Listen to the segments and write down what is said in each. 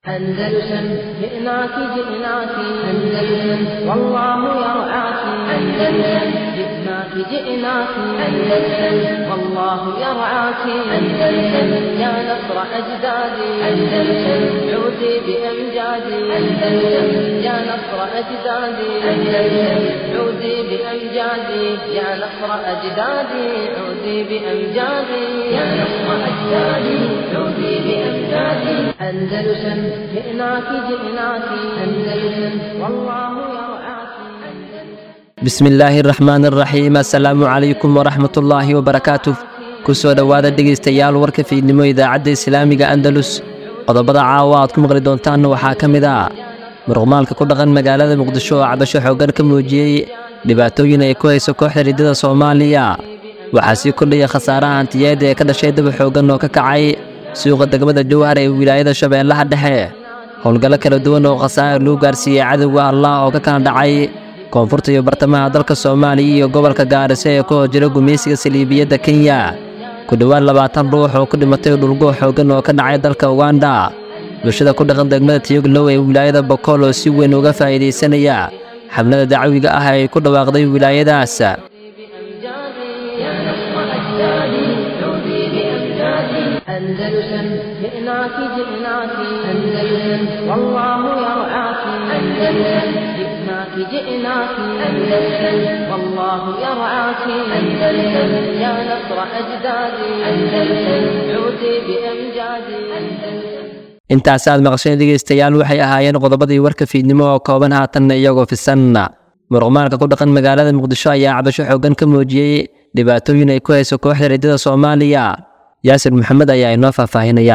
أندلسن جئناك جئناك أندلسن والله يرعاك أندلسن جئناك جئناك أندلسن والله يرعاك أندلسن يا نصر أجدادي أندلسن عودي بأمجادي أندلسن يا نصر أجدادي أندلسن عودي بأمجادي يا نصر أجدادي عودي بأمجادي يا نصر أجدادي عودي بأمجادي أندلسن جئناك جئناك أندلسن والله يرعاك bismi illaahi araxmaan araxiim assalaamu calaykum waraxmat ullaahi wabarakaatuh ku soo dhowaada dhegaystayaal warka fiidnimo idaacadda islaamiga andalus qodobada caawa aad ku maqli doontaanna waxaa ka mid ah muruqmaalka ku dhaqan magaalada muqdisho oo cabasho xooggan ka muujiyey dhibaatooyin ay ku hayso kooxda riddada soomaaliya waxaa sii kordhaya khasaaraha hantiyeed ee ka dhashay daba xooggan oo ka kacay suuqa degmada jowhar ee wilaayada shabeellaha dhexe howlgallo kala duwan oo khasaar lagu gaarsiiyey cadowga allah oo ka kala dhacay koonfurta iyo bartamaha dalka soomaaliya iyo gobolka gaariso ee ku hojira gumaysiga saliibiyadda kenya ku dhowaad labaatan ruux oo ku dhimatay dhulgoo xooggan oo ka dhacay dalka uganda bulshada ku dhaqan degmada tiyoglow ee wilaayada bokool oo si weyn uga faa'iidaysanaya xablada dacwiga ah ee ay ku dhawaaqday wilaayadaas بأمجادي يا نصر أجدادي عودي بأمجادي أندلسن جئناك جئناك أندلسن والله يرعاك أندلسن جئناك جئناك أندلسن والله يرعاك أندلسن يا نصر أجدادي أندلسن عودي بأمجادي أندلسن intaas aad maqasheen dhegaystayaal waxay ahaayeen qodobadii warka fiidnimo oo kooban haatanna iyagoo fisan muruqmaalka ku dhaqan magaalada muqdisho ayaa cabasho xooggan ka muujiyey dhibaatooyin ay ku hayso kooxda riddada soomaaliya yaasir maxamed ayaa inoo faahfaahinaya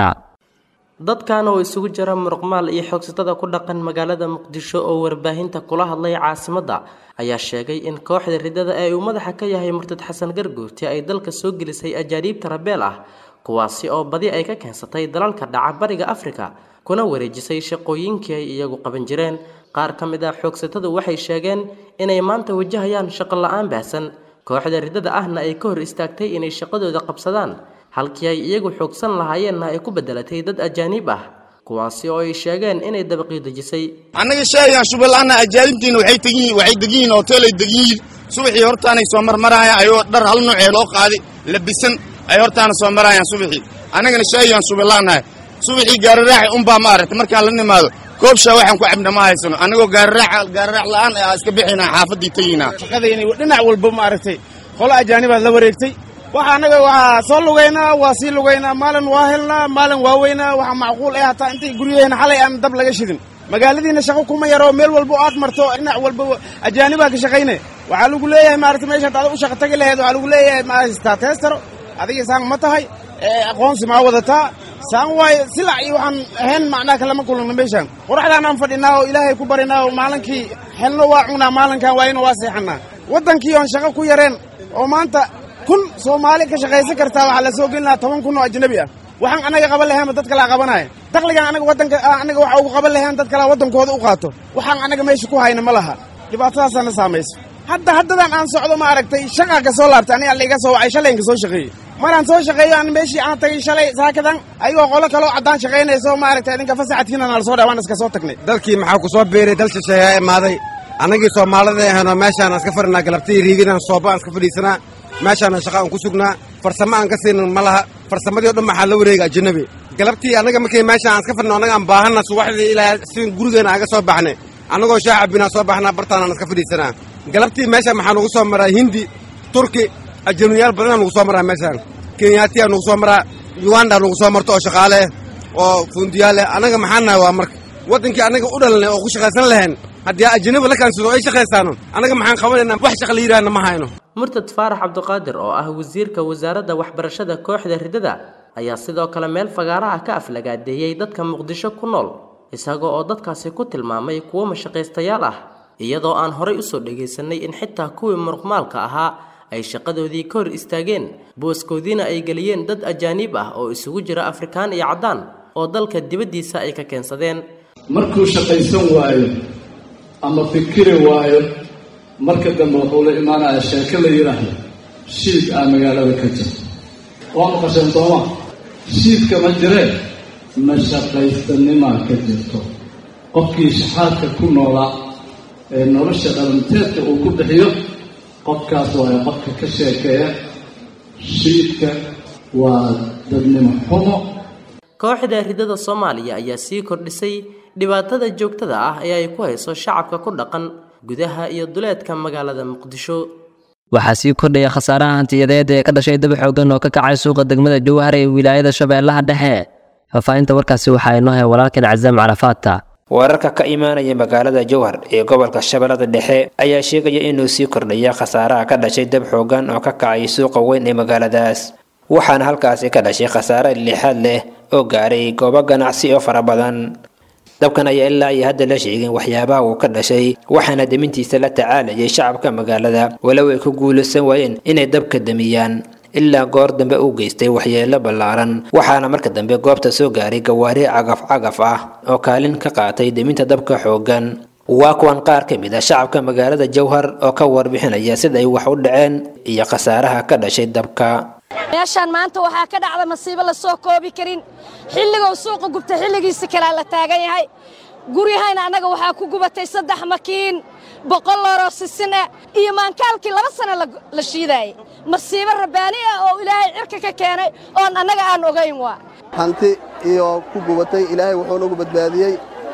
dadkan oo isugu jira muruqmaal iyo xoogsatada ku dhaqan magaalada muqdisho oo warbaahinta kula hadlay caasimadda ayaa sheegay in kooxda riddada ee uu madaxa ka yahay murtad xasan garguurti ay dalka soo gelisay ajaaniibta rabeel ah kuwaasi oo badi ay ka keensatay dalalka dhaca bariga afrika kuna wareejisay shaqooyinkii ay iyagu qaban jireen qaar ka mid ah xoogsatadu waxay sheegeen inay maanta wajahayaan shaqo la-aan baahsan kooxda riddada ahna ay ka hor istaagtay inay shaqadooda qabsadaan halkii ay iyagu xoogsan lahaayeenna ay ku bedelatay dad ajaaniib ah kuwaasi oo ay sheegeen inay dabaqii dejisay annaga sheegaan shubalaana ajaanibtiina waxay tegiin waxay degiyiin hoteelay degiyiin subaxii hortaanay soo marmarayaan ayoo dhar hal noocee loo qaaday labisan ay hortaana soo marayaan subaxii annagana sheegaan shubalaanahay subaxii gaararaaxa unbaa ma aragtay markaan la nimaado koobshaa waxaan ku cabna ma haysano annagoo gaararaaxa gaararaax la'aan aa iska bixinaa xaafaddii tegiynaa shaqadayni dhinac walba ma aragtay qolo ajaanibaad la wareegtay waxa annaga waxaa soo lugaynaa waa sii lugaynaa maalin waa helnaa maalin waa weynaa waxaa macquul ah hataa intay guryaheena xalay aan dab laga shidin magaaladiina shaqo kuma yaro meel walba oo aad marto dhinac walba ajaanibaa ka shaqayne waxaa lagu leeyahay maaragtay meeshaad ada u shaqa tagi laheed waxaa lagu leeyahay ma haystaa teestaro adiga saan ma tahay aqoonsi maa wadataa saan waaye silac iyo waxaan ahayn macnaha kalama kulana meeshaan qoraxdaan aan fadhinaa oo ilaahay ku barinaa oo maalinkii helno waa cunaa maalinkan waayna waa seexanaa waddankii oon shaqo ku yareen oo maanta kun soomaali ka shaqaysan kartaa waxaa la soo gelinaa toban kun oo ajnabi ah waxaan annaga qaban lahaynba dad kalaa qabanaya dakligaan anaga waddanka annaga waxa ugu qaban lahayn dad kalaa waddankooda u qaato waxaan annaga meesha ku hayna ma laha dhibaatadaasaana saamayso hadda haddadan aan socdo ma aragtay shaqaa ka soo laabtay aniga laiga soo wacay shalayinka soo shaqeeyey maraan soo shaqeeyo aan meeshii aan tagay shalay saakadan ayagoo qolo kaloo caddaan shaqaynayso ma aragtay idinka fasaxadkiina nala soo dhaa waan iska soo tagnay dalkii maxaa ku soo biiray dal shisheeyaa imaaday annagii soomaalida ahaynoo meeshaan iska fadhinaa galabtii riigidaan sooba aan iska fadhiisanaa meeshaana shaqa aan ku sugnaa farsamo aan ka siinin ma laha farsamadii o dhan maxaa la wareega ajanabi galabtii annaga markay meeshaan aan iska fadhino annaga aan baahanna subaxdii ilaa si gurigeena aan ga soo baxnay annagoo shaah cabbinaa soo baxnaa bartaanaan iska fadhiisanaa galabtii meeshaan maxaa nugu soo maraa hindi turki ajanabiyaal badanaa nugu soo maraa meeshaan kenyaatiyaa nugu soo maraa uganda nugu soo marto oo shaqaale oo fuundiyaale annaga maxaa nahay waa marka waddankii annaga u dhalanay oo ku shaqaysan lahayn haddii ajanabi la kaansado ay shaqaystaano annaga maxaan qabanaynaa wax shaqa la yidhaahna ma hayno murtad faarax cabdiqaadir oo ah wasiirka wasaaradda waxbarashada kooxda riddada ayaa sidoo kale meel fagaaraha ka aflagaadeeyey dadka muqdisho ku nool isaga oo dadkaasi ku tilmaamay kuwo mashaqaystayaal ah iyadoo aan horay usoo dhagaysanay in xitaa kuwii muruqmaalka ahaa ay shaqadoodii ka hor istaageen booskoodiina ay geliyeen dad ajaaniib ah oo isugu jira afrikaan iyo caddaan oo dalka dibaddiisa ay ka keensadeen markuu shaqaysan waayo ama fikiri waayo marka dambe wuxuu la imaanayaa sheeko la yidhaahdo shiid aa magaalada ka jir waa maqasheen sooma shiidka ma jireen mashaqaystanimaa ka jirto qofkii shaxaadka ku noolaa ee nolosha dhalanteedka uu ku bixiyo qofkaas waayo qofka ka sheekeeya shiidka waa dadnimo xumo kooxda ridada soomaaliya ayaa sii kordhisay dhibaatada joogtada ah ee ay ku hayso shacabka ku dhaqan gudaha iyo duleedka magaalada muqdisho waxaa sii kordhaya khasaaraha hantiyadeed ee ka dhashay daba xoogan oo ka kacay suuqa degmada jowhar ee wilaayada shabeellaha dhexe faahfaahinta warkaasi waxaa inoo hay walaalkan cazaam carafaata wararka ka imaanaya magaalada jowhar ee gobolka shabeellada dhexe ayaa sheegaya inuu sii kordhaya khasaaraha ka dhashay dab xoogan oo ka kacay suuqa weyn ee magaaladaas waxaana halkaasi ka dhashay khasaare lixaad leh oo gaaray goobo ganacsi oo fara badan dabkan ayaa ilaa iyo hadda la sheegin waxyaabaha uu ka dhashay waxaana demintiisa la tacaalayay shacabka magaalada walow ay ku guulaysan waayeen inay dabka damiyaan ilaa goor dambe uu geystay waxyeelo ballaaran waxaana marka dambe goobta soo gaaray gawaari cagaf cagaf ah oo kaalin ka qaatay deminta dabka xooggan waa kuwan qaar ka mid ah shacabka magaalada jowhar oo ka warbixinaya sida ay wax u dhaceen iyo khasaaraha ka dhashay dabka meeshaan maanta waxaa ka dhacda masiibo la soo koobi karin xilligou suuqa gubta xilligiisa kalea la taagan yahay guryahayna annaga waxaa ku gubatay saddex makiin boqol looroo sisin ah iyo maankaalkii laba sana la shiidaayay masiibo rabbaani ah oo ilaahay cirka ka keenay oon annaga aan ogayn waa hanti iyo ku gubatay ilaahay wuxuu nagu badbaadiyey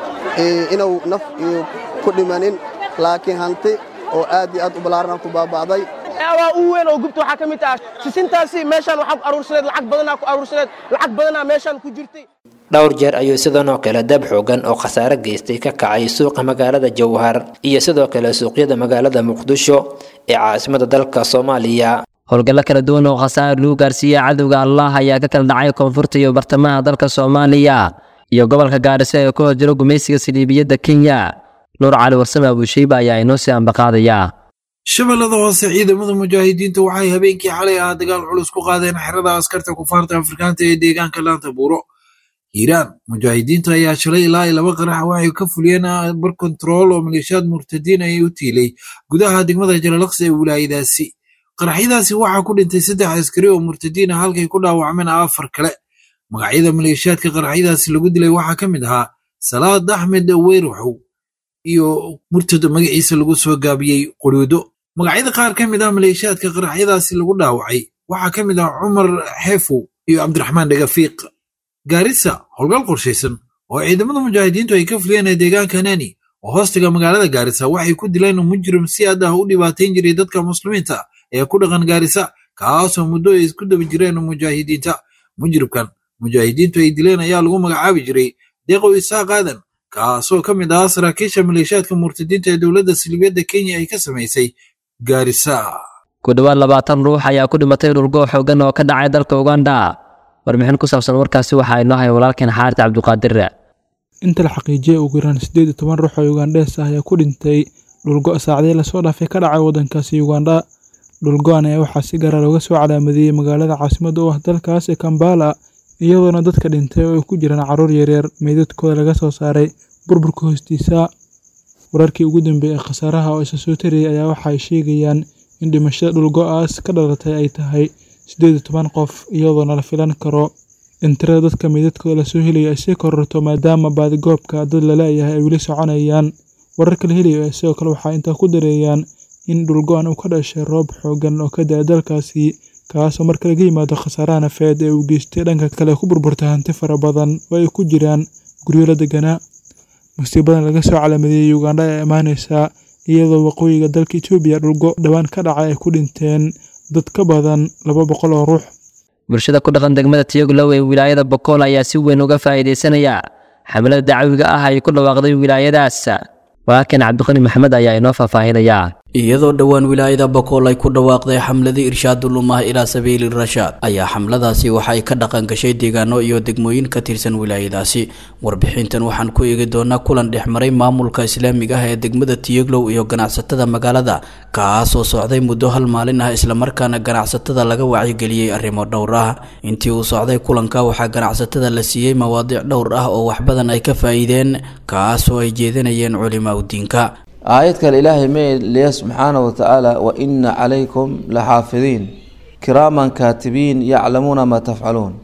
inuu naf iyo ku dhimanin laakiin hanti oo aad iyo aad u ballaarana ku baaba'day waa u weyn oo gubta waxaa ka mid ah sisintaasi meeshaan waxaa ku aruursaneed lacag badanaa ku aruursaneed lacag badanaa meeshaan ku jirtay dhowr jeer ayuu sidan oo kale dab xoogan oo khasaare geystay ka kacay suuqa magaalada jowhar iyo sidoo kale suuqyada magaalada muqdisho ee caasimada dalka soomaaliya howlgallo kala duwan oo khasaar lagu gaarsiiyey cadowga allah ayaa ka kala dhacay koonfurta iyo bartamaha dalka soomaaliya iyo gobolka gaarisa ee ku hor jiro gumaysiga saliibiyadda kenya nuur cali warsame abuusheyba ayaa inoo sii ambaqaadaya shabeellada hoose ciidamada mujaahidiinta waxay habeenkii xalay ah dagaal culus ku qaadeen xerada askarta kufaarta afrikaanta ee deegaanka laanta buuro hiiraan mujaahidiinta ayaa shalay ilaa laba qarax waxay ka fuliyeen bar kontarool oo maleeshiyaad murtadiin ay u tiilay gudaha degmada jalalaqsi ee wilaayadaasi qaraxyadaasi waxaa ku dhintay saddex askari oo murtadiin ah halkay ku dhaawacmeen afar kale magacyada maleeshiyaadka qaraxyadaasi lagu dilay waxaa ka mid ahaa salaad axmed weyraxow iyo murtad magaciisa lagu soo gaabiyey quruudo magacyada qaar ka mid ah maleeshiyaadka qaraxyadaasi lagu dhaawacay waxaa ka mid ah cumar xeefow iyo cabdiraxmaan dhagafiiq gaarisa howlgal qorshaysan oo ciidamada mujaahidiintu ay ka fuliyeen ee deegaanka nani oo hoostiga magaalada gaarisa waxay ku dileen mujrim si aad ah u dhibaatayn jiray dadka muslimiinta ee ku dhaqan gaarisa kaasoo muddo ay isku daba jireen mujaahidiinta mujribkan mujaahidiintu ay dileen ayaa lagu magacaabi jiray deeqow isaaq aadan kaasoo ka mid ahaa saraakiisha maleeshiyaadka murtadiinta ee dowladda silibiyadda kenya ay ka samaysay gaarisa ku dhowaad labaatan ruux ayaa ku dhimatay dhulgoo xoogan oo ka dhacay dalka uganda warbixin ku saabsan warkaasi waxaa inoo hay walaalkeen xaarid cabdiqaadir inta la xaqiijiyay ugu yaraan siddeed iyo toban ruux oo ugandhees ah ayaa ku dhintay dhulgo saacdii lasoo dhaafay ka dhacay waddankaasi uganda dhulgo-an ayaa waxaa si gaara looga soo calaamadiyey magaalada caasimadda u ah dalkaas ee kambala iyadoona dadka dhintay oo ay ku jiraan carruur yaryar meydadkooda laga soo saaray burburka hoostiisa wararkii ugu dambeeyey ee khasaaraha oo isa soo tariyey ayaa waxa ay sheegayaan in dhimashada dhulgo-aas ka dhalatay ay tahay siddeed iyo toban qof iyadoona la filan karo in tirada dadka meydadkooda lasoo helayo ay sii kororto maadaama baadigoobka dad laleeyahay ay weli soconayaan wararka la helayo sidoo kale waxaa intaa ku dareeyaan in dhulgo-an uu ka dhashay roob xoogan oo ka da-a dalkaasi kaasoo marka laga yimaado khasaaraha nafeed ee uu geystay dhanka kale ku burburtay hanti fara badan oo ay ku jiraan guryo la deganaa musiibadan laga soo calaamadeeyey ugandha ayaa imaaneysaa iyadoo waqooyiga dalka etoobiya dhulgo dhowaan ka dhacay ay ku dhinteen dad ka badan laba boqol oo ruux bulshada ku dhaqan degmada tiyoglow ee wilaayada bokool ayaa si weyn uga faa'iidaysanaya xamlada dacwiga ah ay ku dhawaaqday wilaayadaas walaalkeen cabdiqani maxamed ayaa inoo faahfaahinaya iyadoo dhowaan wilaayada bokool ay ku dhawaaqday xamladii irshaadulumah ilaa sabiili rashaad ayaa xamladaasi waxa ay ka dhaqan gashay deegaano iyo degmooyin ka tirsan wilaayadaasi warbixintan waxaan ku eegi doonaa kulan dhexmaray maamulka islaamiga ah ee degmada tiyoglow iyo ganacsatada magaalada kaasoo socday muddo hal maalin ah islamarkaana ganacsatada laga wacyigeliyey arrimo dhowr ah intii uu socday kulanka waxaa ganacsatada la siiyey mawaadiic dhowr ah oo wax badan ay ka faa'iideen kaasoo ay jeedinayeen culimaa udiinka aayad kale ilaahay ma leeya subxaana wa tacaala wa ina calaykum la xaafidiin kiraaman kaatibiin yaclamuuna maa tafcaluun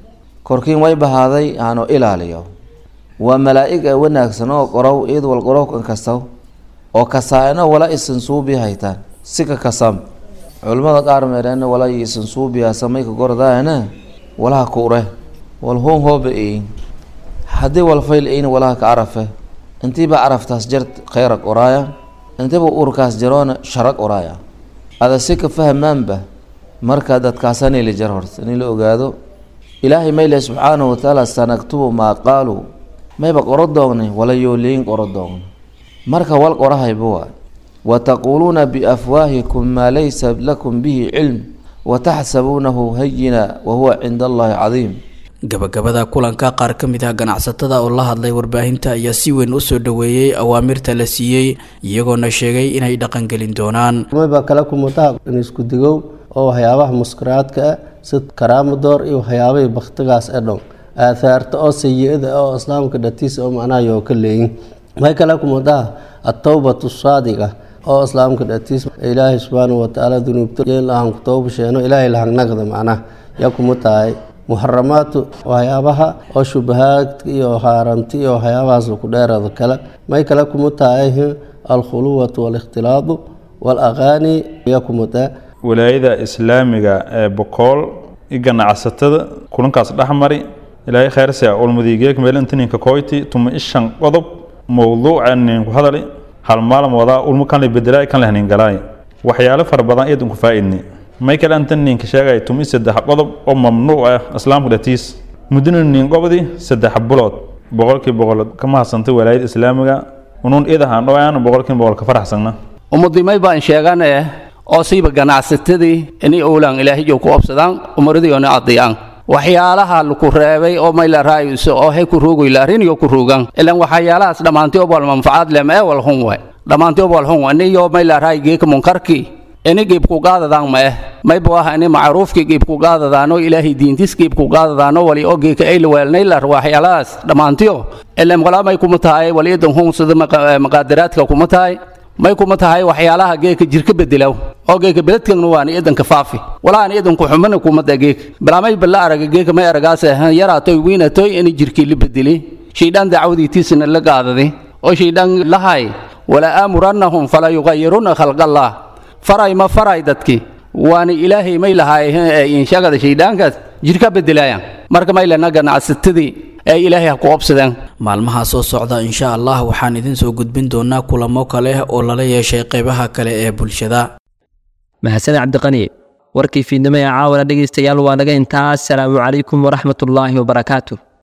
korkiin way bahaaday aanu ilaaliyo waa malaa'ig ee wanaagsan oo qorow iyad wal qorow kan kastaw oo kasaa'ino wala isan suubi haytaan sika kasam culimmada qaar meedheena wala isan suubiyaa samayka gordaana walaha kuure wal hoon hooba eyin haddii wal fayl eyin walaha ka arafe intiiba caraftaas jar khayrag oraaya intiiba urkaas jaroona sharag oraaya ada sika fahmaanba marka dadkaasanili jar horta in la ogaado ilaahay mayle subxaanahu watacaala sanaktubu maa qaaluu mayba qoro doognay wala yooliyin qoro doogna marka wal qorahayba waay wataquuluuna biafwaahikum maa laysa lakum bihi cilm wataxsabuunahu hayina wahuwa cinda allahi cadiim gabagabada kulanka qaar ka mid ah ganacsatada oo la hadlay warbaahinta ayaa si weyn u soo dhoweeyey awaamirta la siiyey iyagoona sheegay inay dhaqangelin doonaan mayba kale kumutaha in isku digow oo waxyaabaha muskaraadka ah sid karaamadoor iyo waxyaabahii baktigaas ee dhow aathaarta oo sayi-ada oo islaamka dhatiisa oo macnaha yoo ka leeyin may kale kumutaha atowbatu saadiqa oo islaamka dhatiis ilaahay subxaanahu watacaala dunuubta lahan ku tooba sheeno ilaahay lahangnagda macnaha yaa kuma tahay muxaramaatu waxyaabaha oo shubahaadka iyo haaranti iyo waxyaabahaas ku dheerada kale may kale kuma tahay alkhuluwatu waalikhtilaadu waalaqaani yaa kuma tahay walaayada islaamiga ee bokool i ganacsatada kulankaas dhexmari ilaahay khayrsia ulmadiigeek meelintininka koyti tuma ishan qodob mowduuca ninku hadali hal maalin wadaa ulmu kan la bedelaay kan la hanin galaay waxyaalo fara badan iyad inku faa'idni may kale anta ninka sheegay tumi saddex qodob oo mamnuuc ah islaamka dhatiis muddina nin qobdi saddex bulood boqolkii boqol ka mahadsantay walaayada islaamiga unuun idahaan dhoaan boqolkii boqol ka faraxsana ummadimay baan sheegan eh oo siiba ganacsatadii inay owlaan ilaahiyo ku obsadaan umaradiyoona adiyaan waxyaalaha laku reebay oo mayla raayuso oo hay ku roogoyla ariniyo ku roogan ilan waxyaalahaas dhammaantii obal manfacaad lem ee wal hun way dhammaantii obal hun aniyo mayla raay geeka munkarki ini giibku qaadadaan ma eh mayba ah ini macruufki giibku qaadadaano ilaahay diintis giibku qaadadaano wali oo geeka ay laweelnaylar waxyaalahaas dhammaantiyo ilan walaa may kuma tahay waliyadan hun sida maqaadaraadka kuma tahay may kuma tahay waxyaalaha geeka jirka bedelaw oo geeka beledkana waana idanka faafi walaana idanku xumana kumada geeka bilaamay balla araga geeka may aragaas yaraatoy wiinatoy ini jirkii la bedeli shaydaan dacwadiitiisana la gaadadi oo shaydaan lahay wala aamurannahum fala yugayiruna khalqallah faray ma faray dadki waana ilaahay may lahaay inshagada shayddaankaas jirka bedelaayaan marka may lena ganacsatadii ee ilaahay ha ku obsadeen maalmaha soo socda insha allah waxaan idin soo gudbin doonaa kulamo kale oo lala yeeshay qaybaha kale ee bulshada mahadsan cabdiqani warkii fiidnimo ee caawana dhegaystayaal waa naga intaas salaamu calaykum waraxmatullaahi wabarakaatu